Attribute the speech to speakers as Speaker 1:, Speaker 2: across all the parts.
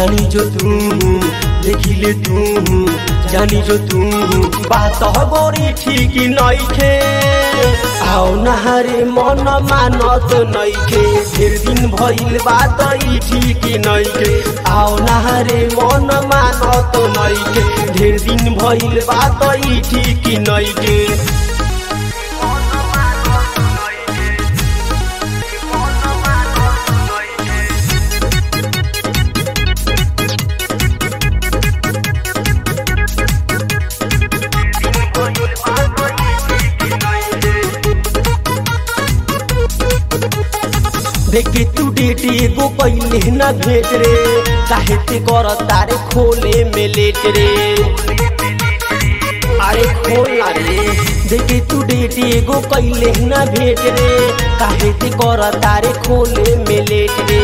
Speaker 1: जानी जो तू देखिले तू जानी जो तू बात गोरी ठीक नइखे आओ नहारे मन मानत नइखे ढेर दिन भइल बात ई ठीक नइखे आओ नहारे मन मानत नइखे ढेर दिन भइल बात ई ठीक नइखे देखे तू डेटे एगो पहिले न भेट रे काहे ते कर तारे खोले में लेट रे अरे खोल ना रे देखे तू डेटे एगो पहिले न भेट रे काहे ते कर तारे खोले में लेट रे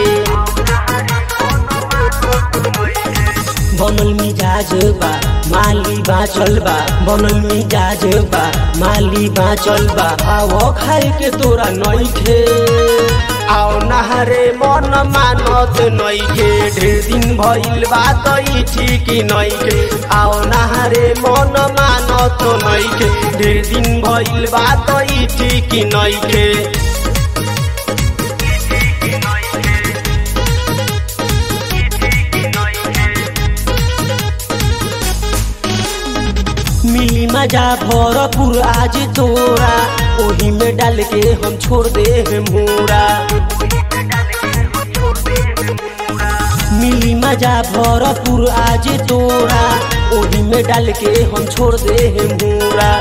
Speaker 1: बनल मिजाज बा माली बाचल बा बनल मिजाज बा माली बाचल बा आओ खाए के तोरा नइखे आओ नहरे मन मानत नइखे ढेर दिन भइल बात ई ठीक नइखे आओ नहरे मन मानत नइखे ढेर दिन भइल बात ई ठीक नइखे मिली मजा भरपूर आज तोरा ओही में डाल के हम छोड़ दे मोरा मिली मजा भरपूर आज तोरा ओही में डाल के हम छोड़ दे मोरा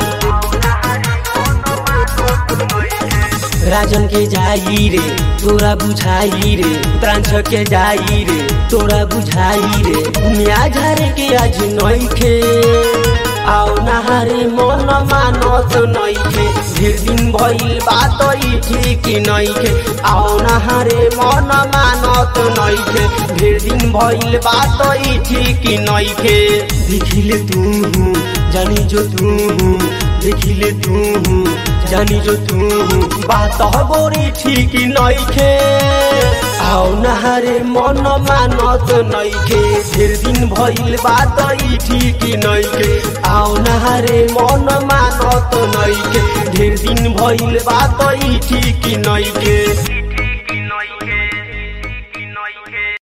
Speaker 1: राजन के जाई रे तोरा बुझाई रे प्रांछ के जाई रे तोरा बुझाई रे दुनिया झारे के आज नइखे आओ नहारे मन मानत नइखे ढेर दिन भइल बात ई ठीक नइखे आओ नहारे मन मानत नइखे ढेर दिन भइल बात ई ठीक नइखे देखिले तू जानी जो तू देखिले तू जानी जो तू बात गोरी ठीक नइखे आओ नहारे मन मानत नइखे ढेर दिन भइल बात ई ठीक नइखे आओ नहारे मन मानत नइखे ढेर दिन भइल बात ई ठीक नइखे